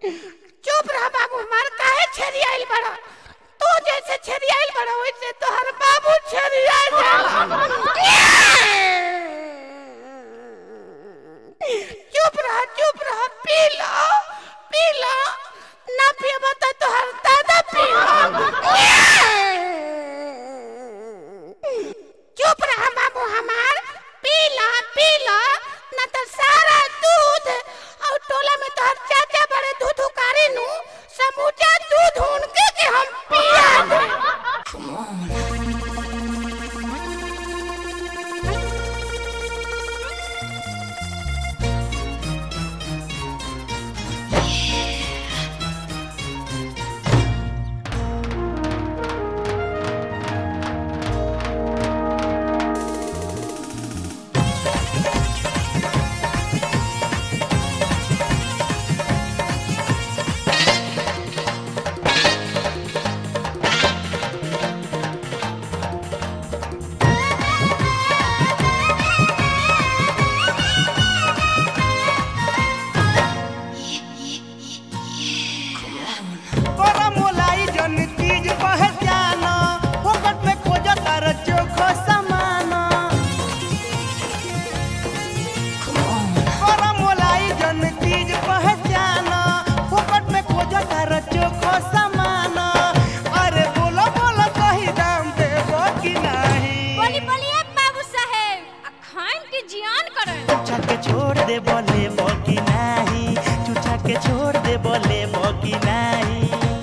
चुप रह बाबू हमार काहे छेरियाइल बड़ा तू जैसे छेरियाइल बड़ा वैसे तोहर बाबू छेरिया चुप रह चुप रह पी लो पी लो ना पियब तो तोहर दादा पियो चुप रह बाबू हमार पी लो पी लो ना तो सारा दूध और टोला में तोहर चाचा बड़े दूध उकारी नु समूचा दूध उनके के हम पिया दे कोरा मोलाई जन चीज पहचान फोकट में खोज तार चोखो समान कोरा मोलाई जन चीज पहचान फोकट में खोज तार चोखो समान अरे बोलो बोलो सही दाम देबो कि नहीं बोली बोलिए बाबू साहेब आ खाइन के जियान करन चूचा के छोड़ दे बोले बोकी नहीं चूचा के छोड़ दे बोले बोकी नहीं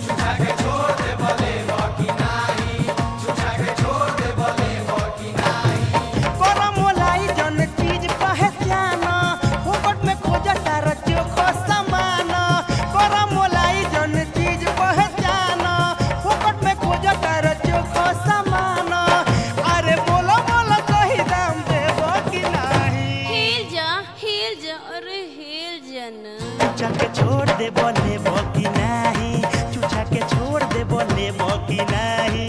कोरा मोलाई जन चीज पहचान फोकट में खोज तार चोखो समान कोरा मोलाई जन चीज पहचान फोकट में खोज तार चोखो समान अरे बोलो बोलो सही दाम देबो कि नहीं हिल जा हिल जा अरे हिल जा ना चूचा के छोड़ दे बोले बोकी नहीं चूचा के छोड़ दे बोले बोकी नहीं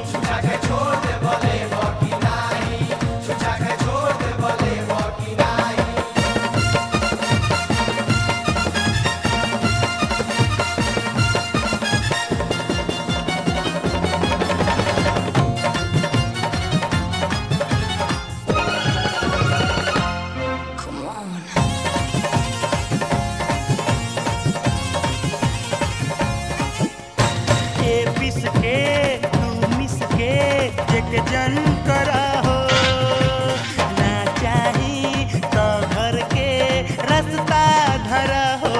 के पिस के तू मिस के एक जन करा हो ना चाही तो घर के रास्ता धरा हो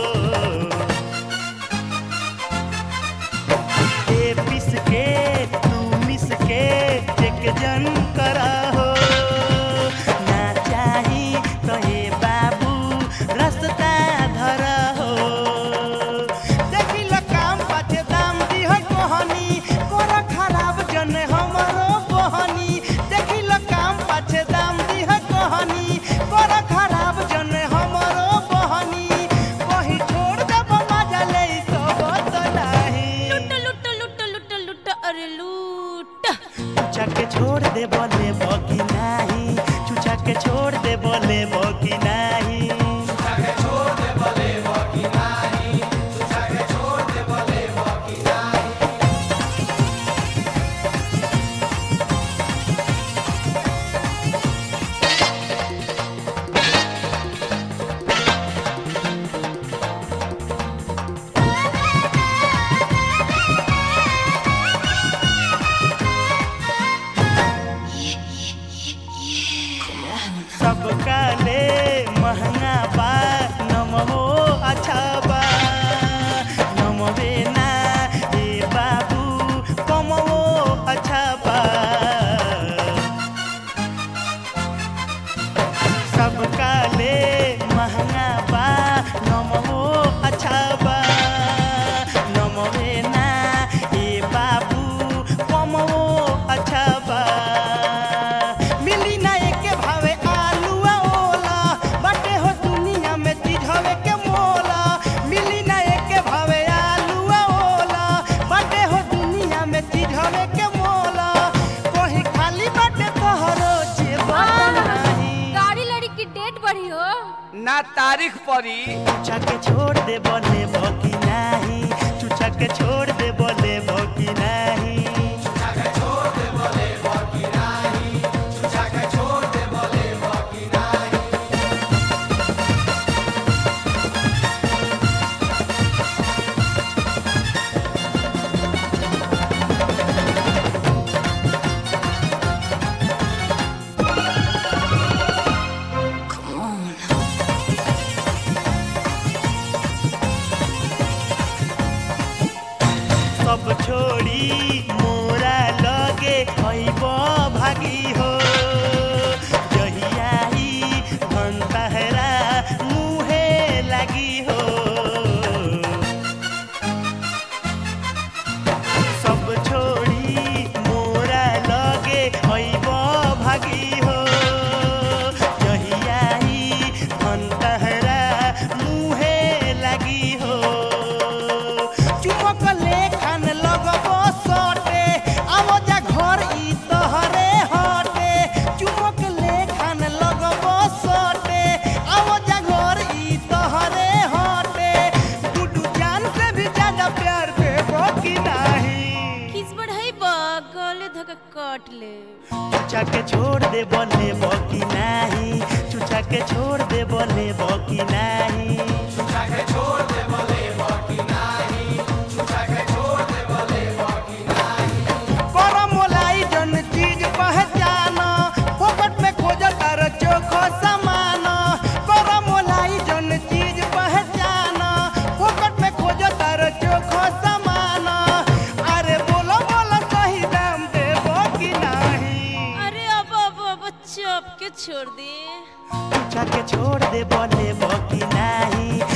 के पिस के तू मिस के एक जन करा हो ना चाही तो हे बाबू रास्ता धरा हो देखी ल काम पाछे दाम दिह कोहनी कोरा खराब जन हमरो बहनी देखी ल काम पाछे दाम दिह कोहनी कोरा खराब जन हमरो बहनी कही ना तारीख पड़ी चुचा के छोड़ दे बोले बकी नाही चुचा के छोड़ दे बोले बकी नाही सब छोड़ी मोरा लगे अइब भागी हो जहियाई धनतहरा मुहे लगी हो सब छोड़ी मोरा लगे अइब भागी हो जहियाई धनतहरा मुहे लगी हो चुमक लेखन लगबो सटे आवो जा घर ई तहरे हटे चुमक लेखन लगबो सटे आवो जा घर ई तहरे हटे गुडू जान से भी ज्यादा प्यार देबो कि नहीं किस बढ़ाई बा गले धक काट ले चुचा के छोड़ दे बोले बकी नाही चुचा के छोड़ दे बोले बकी नाही करम मोलाई जन चीज पहचाना फोकट में खोज तार चोखो समान करम मोलाई जन चीज पहचाना फोकट में खोज तार चोखो समान अरे बोलो बोलो सही दाम देबो कि नहीं अरे अब अब अब चप के छोड़ दे चुचा के छोड़ दे बोले बकी नाही